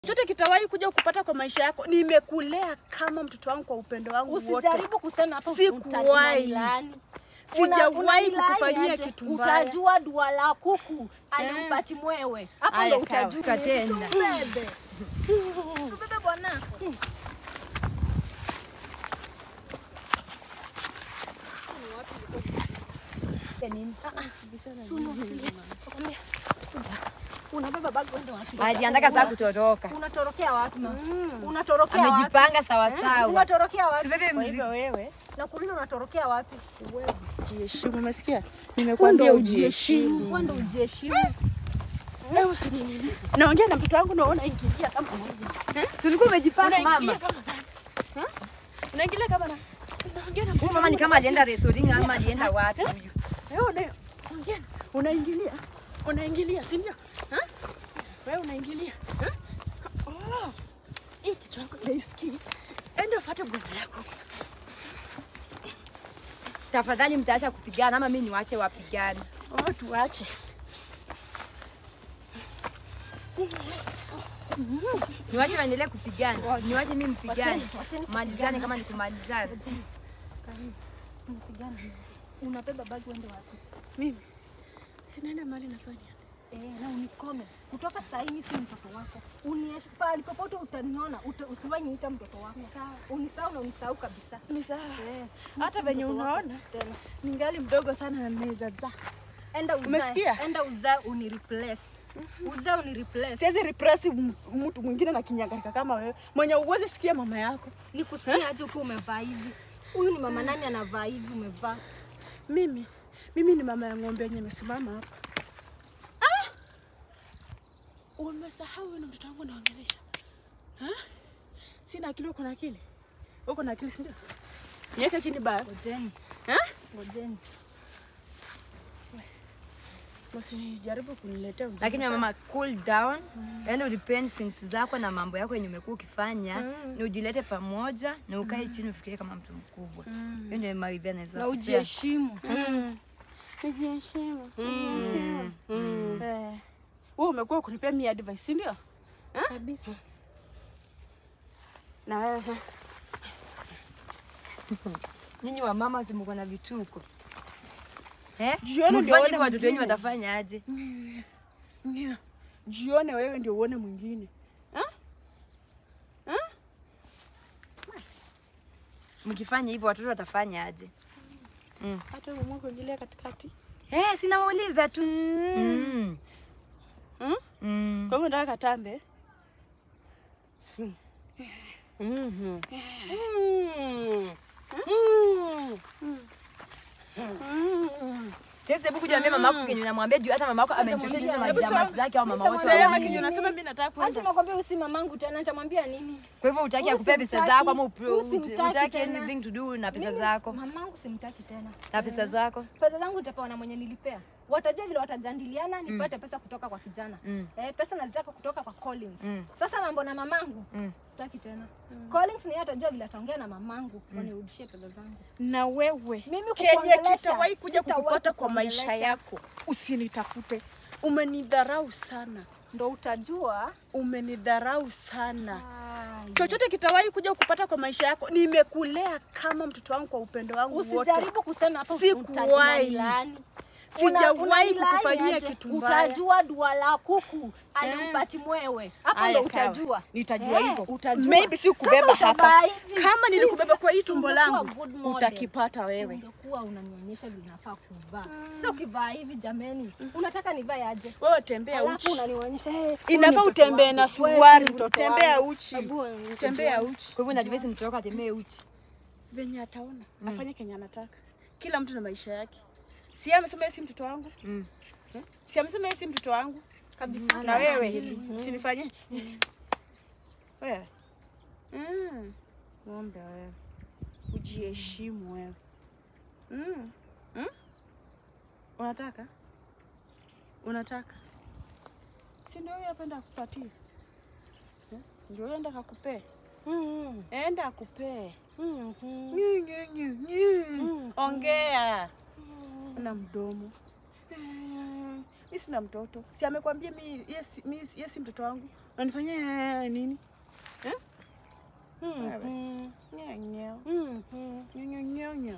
chochote kitawahi kuja kupata kwa maisha yako. Nimekulea kama mtoto wangu kwa upendo wangu wote. Usijaribu kusema hapa Sikuwahi. unanilaani. Sijawahi unanilaani kukufanyia aje? kitu mbaya. Utajua dua la kuku aliupati mwewe. Hapo Aya, ndo sawa. utajua. Katenda. Tubebe. Tubebe bwanako. Unabeba bagi uende wapi? Ajiandaka saa kutoroka. Unatorokea wapi? Unatorokea wapi? Amejipanga sawa sawa. Unatorokea wapi? Sibebe Kwa mzigo. hivyo wewe Nakuuliza unatorokia wapi? jiheshimu, umesikia? Nimekwambia ujiheshimu. Kwenda ujiheshimu. Wewe usinini. Naongea na mtoto wangu naona ingilia kama Si ulikuwa umejipanga unaingilia mama? kama nani? Ha? Unaingilia kama nani? Naongea na Huyu mama ni kama alienda restoring ama alienda wapi huyu? Wewe una ongea. Unaingilia. Unaingilia, si ndio? Ha? Wewe unaingilia. Ha? Oh. Hii kichwa yako naisikii. Enda ufuate bwana yako. Tafadhali mtaacha kupigana ama mimi niwache wapigane. Oh, tuache. Niwache waendelee kupigana. Niwache mimi mpigane. Malizane kama ni kumalizana. Unabeba bagi uende wapi? Mimi sinaenda mahali nafanya. Eh, na unikome. Kutoka saa hii mimi si mtoto wako. Uniache pale popote utaniona, uta- usiwahi niita mtoto wako. Sawa. Unisahau na unisahau kabisa. Ni sawa. Eh, Hata venye unaona tena. ningali mdogo sana na naweza zaa. Enda uzae. Umesikia? Enda uzae uni replace. Uzae uni replace. Siwezi repress m- mtu mwingine na kinyangarika kama wewe mwenye uwezi sikia mama yako. Nikusikia aje ukiwa umevaa hivi? Huyu ni mama nani anavaa hivi umevaa? Mimi mimi ni mama ya ng'ombe yenye imesimama hapa. Ah! Umesahau wewe na mtoto wangu naongelesha. Ha? Sina akili, uko na akili? Uko na akili si ndio? Niweke chini baya. Ngojeni. Ha? Ngojeni. Usijaribu kuniletea ujinga. Lakini mama cool down. Yaani udepend things zako na mambo yako yenye umekuwa ukifanya Mm. na ujilete pamoja na ukae chini ufikirie kama mtu mkubwa. Hiyo ndio mawaidha naweza. Na kupea. ujiheshimu. Mm. Nijiheshimu. Mm. Eh. Wewe umekuwa ukunipea mimi advice, si ndio? Kabisa. Na wewe Nyinyi wa mama si mko na vituko. Eh? Jioni ndio Mkifanya uone hivyo watoto wenyu mwingine. watafanya aje? Ndio. Jione wewe ndio uone mwingine. Mkifanya hivyo watoto watafanya aje? Hata umeamua kuingilia katikati. Eh, sina wauliza tu. Mm. Mm? Mm. Kwa hivyo nataka katambe. Sasa hebu kuja niambie mamako kenye unamwambia juu hata mamako amenichotea juu na Hebu majamaa sema- zake au mama wote Sema wawili. kinyo nasema mimi nataka Hata kwenda. nakwambia usi mamangu tena nitamwambia nini? Kwa hivyo utaki Huyu akupea pesa simtaki. zako ama upe- Huyu ut- simtaki utaki tena. anything to do na pesa Mimi, zako Mamangu simtaki tena. na pesa zako. Pesa zangu nitapewa na mwenye nilipea. Watajua vile watajadiliana nipate pesa kutoka kwa kijana. Mm. Eh, pesa nazitaka kutoka kwa Collins. Mm. Sasa mambo na mamangu Mm. sitaki tena. Collins ni yeye atajua vile ataongea na mamangu wanirudishie pesa zangu. Na wewe Mimi kenye kukuongelesha, kitawahi kuja sitawahi kukupata kwa maisha kukuongelesha. yako, usinitafute. Umenidharau sana, Ndo utajua. umenidharau sana. Ai. Chochote kitawahi kuja kukupata kwa maisha yako, nimekulea kama mtoto wangu kwa upendo wangu wote. Usijaribu kusema hapo Sikuwahi. utanilaani. Sijawahi Una- unanilaani kukufanyia aje? kitu mbaya. Utajua dua la kuku alimpati mwewe. Hapo Aya, ndo sawa. utajua. Nitajua Eh, hivyo. utajua. Maybe si kubeba Sasa hapa. utavaa hivi. Kama nilikubeba kwa hii tumbo Ungekuwa langu, good model. utakipata wewe. Ungekuwa unanionyesha vile nafaa kuvaa. Sasa ukivaa hivi jameni, unataka nivae aje? Wewe tembea Alafu uchi. unanionyesha hey, Inafaa utembee na suruali, tembea uchi. Tembea uchi. Kwa hivyo najua mtoto wako atembee uchi. venye ataona afanye kenye anataka. Kila mtu na maisha yake. Si amesema yeye si mtoto wangu? Mm. Eh? Si amesema yeye si mtoto wangu? kabisa. Na wewe sinifanye wewe. Mm. Ng'ombe wewe. Ujiheshimu wewe. Mm. Mm? Unataka? Unataka? Si ndio huyo hapa enda akupatie? Eh? Ndio huyo enda akakupee. Mm. Enda akupee. Mm. Nyu, nyu, nyu, nyu. Ongea na mdomo. Mi sina mtoto, si amekwambia mi yeye si mi- yeye si mtoto wangu? Unanifanyia nini? Eh? Mhm. Nyanya. Mhm. Nyanya nyanya.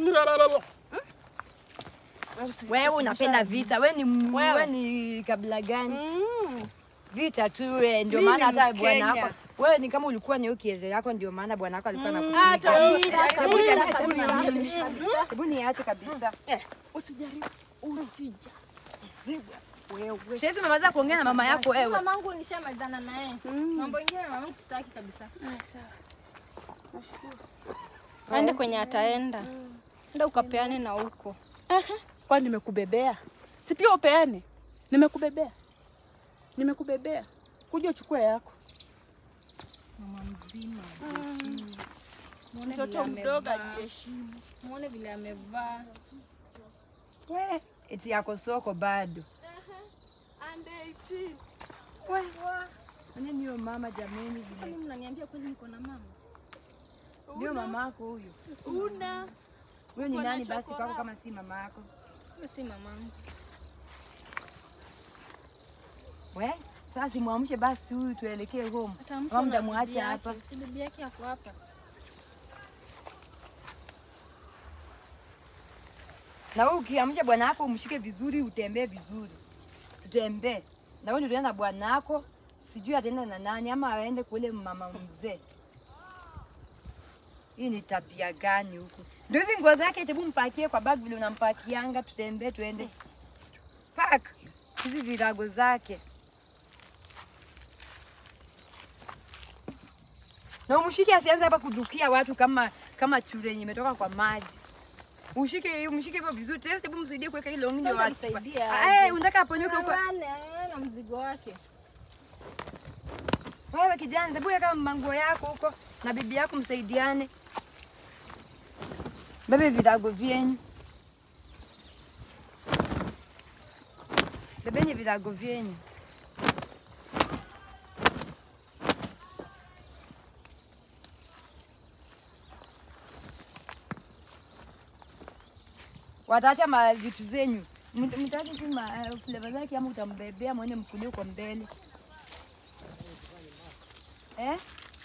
Wewe unapenda vita. Wewe ni m- Wewe. wewe ni kabila gani? Mm. Vita tu wewe ndio Mimi maana ni hata bwana Mkenya. wako. Wewe ni kama ulikuwa ni ukielele yako ndio maana bwana wako alikuwa Hata anakupiga. wewe Hebu usijaribu. niache, hebu niache. Hebu niache kabisa. Eh, usijaribu. Usijaribu. Wewe. Shesi umemaliza kuongea na mama yako wewe. Mamangu nishamalizana naye. Mm. Mambo ingine na mamangu sitaki kabisa. Ah, sawa. Nashukuru. Aende kwenye ataenda. Enda ukapeane na huko. Aha, kwani nimekubebea? Si pia upeane? Nimekubebea, nimekubebea, kuja uchukue yako. Mama mzima. Muone vile Mtoto mdogo amevaa. ajiheshimu. Muone vile amevaa. We, eti yako soko bado. Mwenye niyo mama jameni vile. Kwani mnaniambia kweli niko na mama? Ndio mama yako huyo. Una Huyo ni Uko na nani basi chokora? kwako kama si mama yako? Huyo si mamangu. We, sasa simwamshe basi huyu tuelekee home. Ataamshwa Ama na bibi mtamwacha yake. hapa. Si bibi yake ako hapa. Na wewe ukiamsha bwana wako umshike vizuri, utembee vizuri. Utembee. Na wewe ndio na bwana wako, sijui ataenda na nani ama aende kule mama mzee. Hii ni tabia gani huku? Ndio hizi nguo zake tebu mpakie kwa bag vile unampakianga, tutembee tuende. Pack hizi virago zake. Na umshike asianze hapa kudukia watu kama kama chure yenye imetoka kwa maji. Ushike umshike hivyo vizuri. Tena hebu msaidie kuweka hilo ndio Sasa wasi. msaidie Ah, aje. eh, unataka aponyoke huko. Ng'ang'ane, ana mzigo wake. Wewe kijana, hebu weka manguo yako huko na bibi yako msaidiane. Bebe virago vyenyu. Bebeni virago vyenyu. Wataacha ma vitu zenyu. Mta- Mtaacha tu ma uh, flavor zake ama utambebea mwende mkulie kwa mbele. Eh?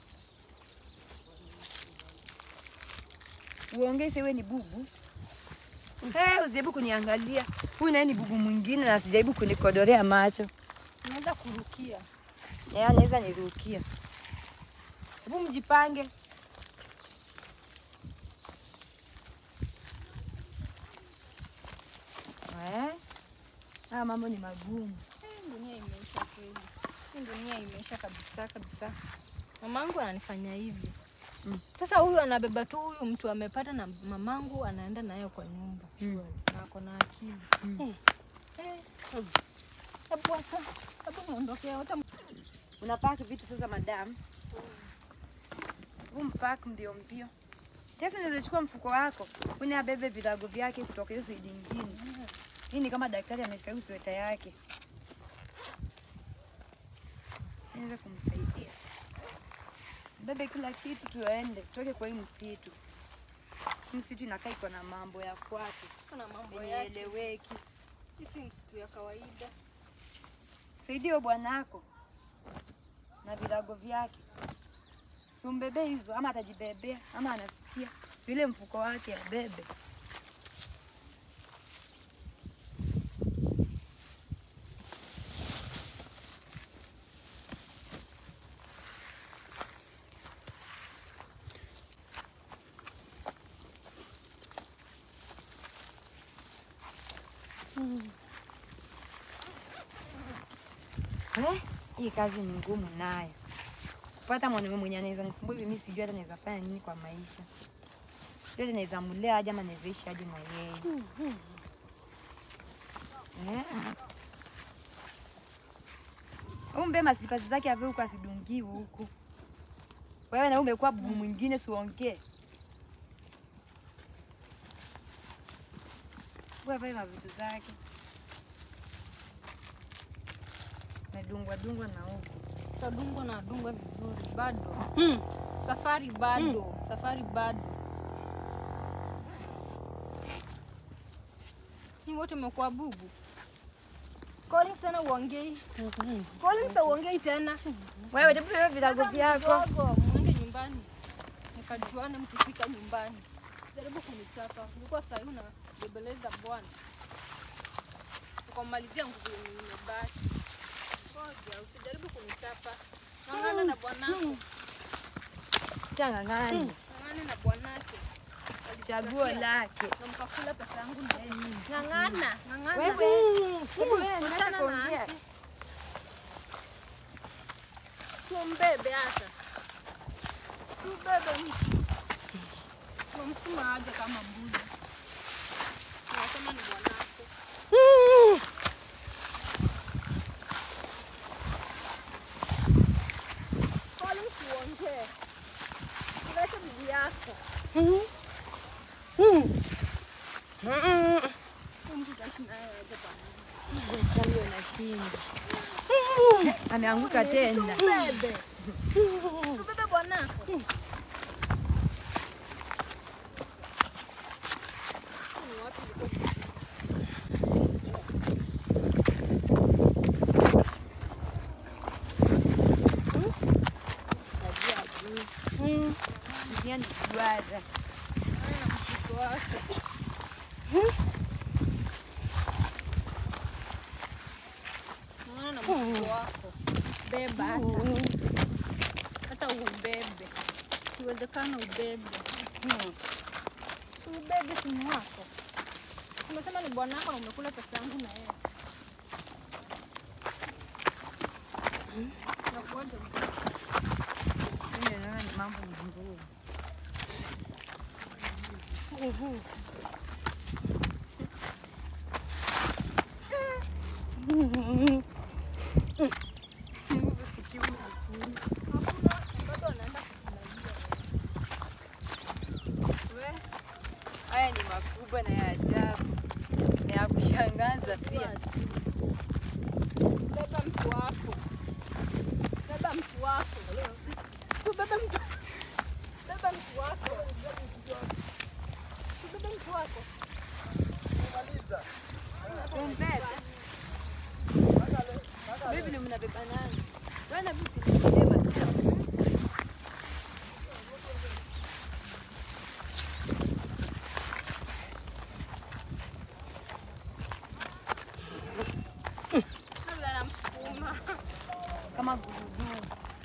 Uongee sewe ni bubu. Eh, usijaribu kuniangalia. Huyu naye ni bubu mwingine na sijaribu kunikodorea macho. Unaweza kurukia. Eh, anaweza nirukia. Hebu mjipange. Eh? Haya mambo ni magumu. Eh, Dunia imeisha kweli. Hii Dunia imeisha kabisa kabisa. Mamangu ananifanya hivi. Mm. Sasa huyu anabeba tu huyu mtu amepata na mamangu anaenda nayo kwa nyumba. Mm. Na ako na akili. Mm. Eh. Eh. Hebu hata hebu muondokee hata Unapaki vitu sasa madam. Hebu mpaki mbio mbio. Tesa unaweza chukua mfuko wako, une abebe virago vyake kutoka hiyo side nyingine. Hii ni kama daktari amesahau sweta yake. Naweza kumsaidia. Bebe kila kitu tuende, tutoke kwa hii msitu. Msitu inakaa iko na mambo ya kwake, kuna mambo yake. imeeleweki. Hii si msitu ya kawaida. Saidia huyo bwanako na virago vyake, simbebe hizo, ama atajibebea ama anasikia vile mfuko wake abebe. Eh, hii kazi ni ngumu nayo. Kupata mwanaume mwenye anaweza nisumbua hivi, mimi sijui hata naweza fanya nini kwa maisha. Sijui hata naweza mlea aje ama naweza ishi aje na yeye. Eh. Umbe maslipasi zake ave huko asidungiwe huku. Wewe na umekuwa bubu mwingine siongee. Wewe vae mavitu zake. Nadungwa dungwa na huku. Tadungwa na dungwa vizuri bado. Mm. Safari bado. Safari bado. Ni wote mmekuwa bubu. Collins sana uongei. Collins uongei tena. Wewe hebu wewe vilago vyako. Mdogo, mwende nyumbani. Mkajuane mkifika nyumbani. Jaribu kunichapa. Nilikuwa sasa hivi unabebeleza bwana. Ukamalizia nguvu yenye imebaki. Ngoja, usijaribu kunichapa. Ng'ang'ana na bwanako. Changangani. Ng'ang'ana na bwanake. Chaguo lake. Na mkakula pesa yangu na yeye. Ng'ang'ana, ng'ang'ana. Wewe. Hebu wewe Wachana nataka na kuongea. auntie. Tumbebe hata. Tubebe mtu. Tunamsukuma aje kama mbuzi. Unasema ni bwanako. Collins uongee. Ulete bibi yako. Huyu mtu utaishi naye aje bwana? Chango inashinda. Ameanguka tena. Tubebe. Tubebe bwanako. Ni wapi uliko? Dunia ni duara. Haya, mzigo wako. Naona na mzigo wako. Beba hata. Hata ubebe. Iwezekana ubebe. Si ubebe simu wako. Umesema ni bwanako na umekula pesa yangu na yeye. Nakuaje mtoto? Mimi naona ni mambo ngumu. Bado anaenda kufurahia. We, Haya ni makubwa na ya ajabu na ya kushangaza pia. Beba mtu wako. Beba mtu wako. Si ubebe mtu. Beba mtu wako. Si ubebe mtu wako. Tumbebe. Bibi ni mnabeba nani? Bwana bibi ni mbeba tu. Labda namsukuma. kama gurudumu.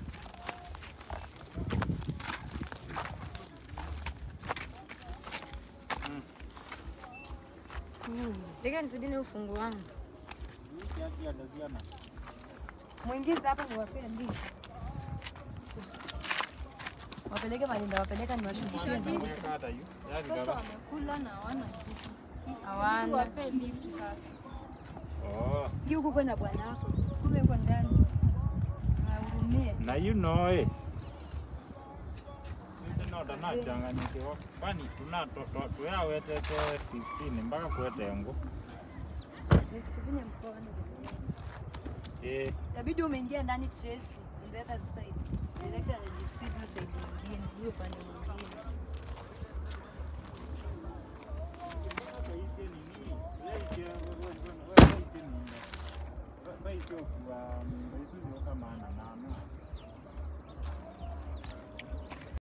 Ndege nisidini ufungu wangu. Mwingize hapa niwapee ndizi. Wapeleke malinda, wapeleka niwashukishie ndizi. Sasa wamekula na hawana kitu. Hawana. Wape lift sasa. Ingia huku kwenda bwana wako. Kumbe yuko ndani. Ahurumie. na you know eh. Sisi noda nachanganyikiwa kwani tuna tuyawetete 15 mpaka kwete ngo Nisikufinye mkono. eh, Inabidi umeingia ndani Tracy, on the other side. Director anajisqueeze hiyo side nyingine, hiyo upande mwingine. baisio kuwa